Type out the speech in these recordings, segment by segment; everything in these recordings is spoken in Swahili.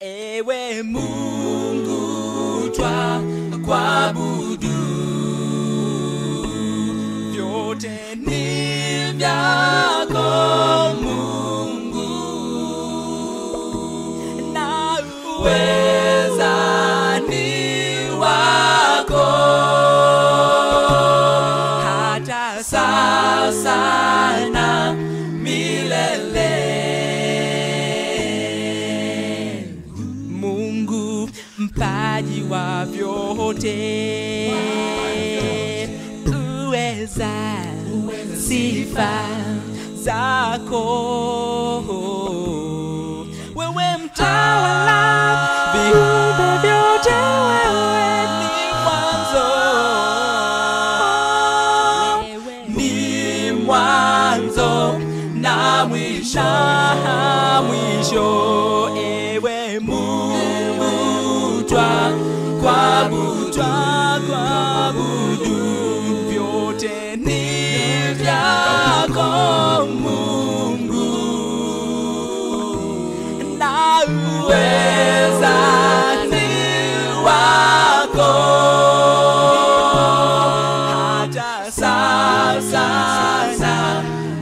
ewe Mungu twa kuabudu, vyote ni vyako Mungu, na uweza ni wako hata sasa na milele. Mungu mpaji wa vyote, uweza sifa zako, wewe mtawala viumbe vyote, wewe ni mwanzo ni mwanzo na mwisho, na mwisho. Ewe Mungu twa kuabudu, twa kuabudu, vyote ni vyako Mungu, na uweza ni wako hata sasa na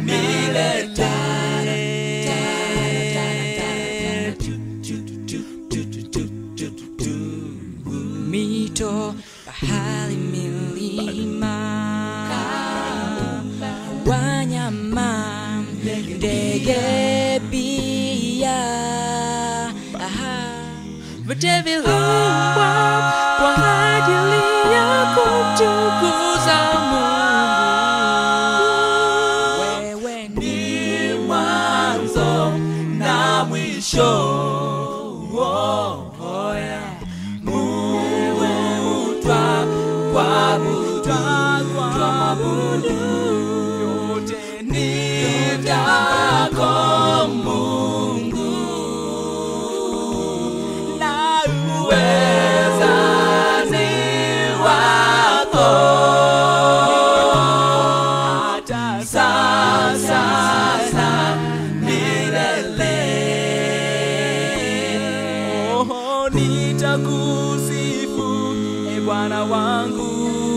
milele. Mito, bahari, milima, wanyama, ndege pia, aha, vyote viliumbwa kwa ajili ya kumtukuza Mungu. Wewe ni mwanzo na mwisho. Oh, oh, yeah. Mungu twa kuabudu, twa kuabudu, vyote ni vyako Mungu na uweza ni wako hata sasa na milele. Oh, nitakusifu e Bwana wangu